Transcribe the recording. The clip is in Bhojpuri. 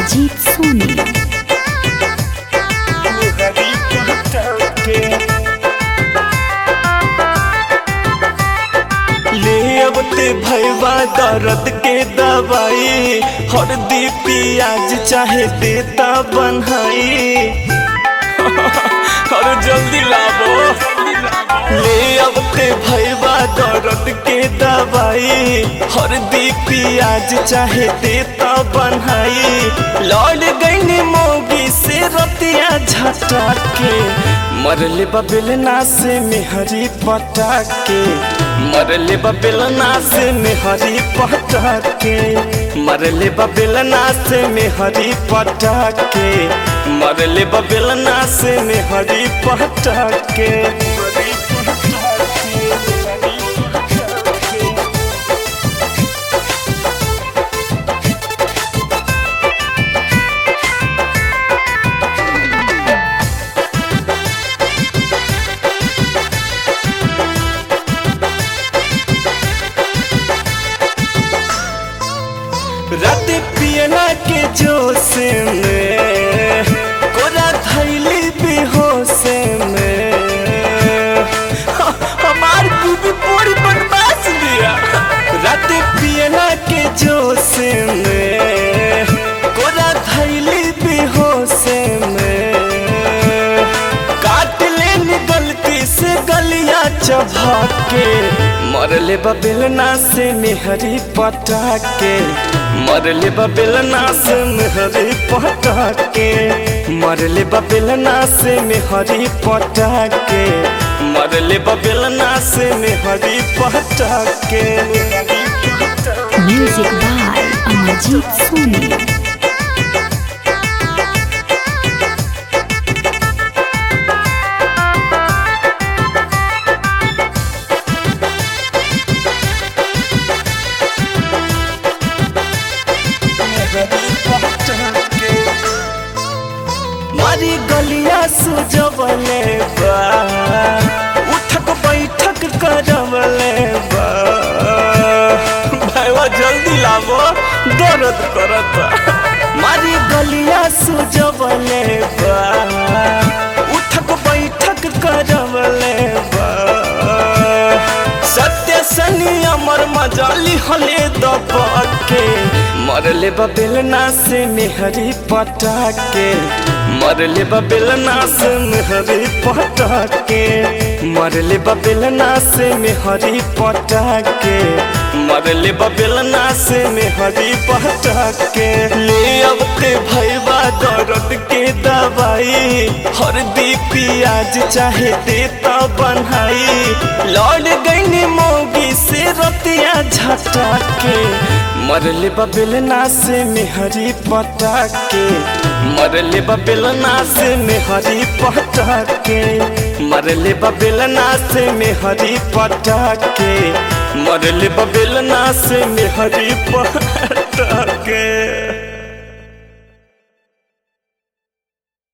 अमरजीत सोनी मेहरी पटके ले अब ते भैया दर्द के दवाई हरदी पियाज चाहे देता बनहाई अरे जल्दी लाबो ले अब ते भैया दर्द के दवाई हरदी पियाज चाहे देता बनहाई लौट गई मोगी से रतिया झटा के मरले बबेलना से मेहरी पटा के मरले बबेलना से मेहरी पटा के मरले बबेलना से मेहरी पटा के मरले बबेलना से मेहरी पटा के रात पियला के जोश में कोरा थैली बेहोश में ह- हमार बीबी पूरी बदमाश दिया रात पियला के जोश में कोरा थैली बेहोश में काट लेन गलती से गलिया चबा के मरले बबेलना से मेहरी पटा के मरले बबेलना से मेहरी पटा के मरले बबेलना से मेहरी पटा के मरले बबेलना से मेहरी पटा के म्यूजिक बाय अमरजीत सोनी मारी गलिया सुजवले बा उठक बैठक करवले बा भाईवा जल्दी लावो दर्द करता मारी गलिया सुजवले बा उठक बैठक करवले बा सत्य सनी अमर मजाली हले दबके मरले बबेलना से मेहरी पटा के मरले बबेलना से मेहरी पटा के मरले बबेलना से मेहरी पटा के मरले बबेलना से मेहरी पटा के ले अब ते भैया दर्द के दवाई हरदी पियाज चाहे देता बनहाई लौट गई मोगी से रतिया झटा के मरले बबेलना से मेहरी पटा के मरले बबेलना से मेहरी पटा के मरले बबेलना से मेहरी पटा के मरले बबेलना से मेहरी पटा के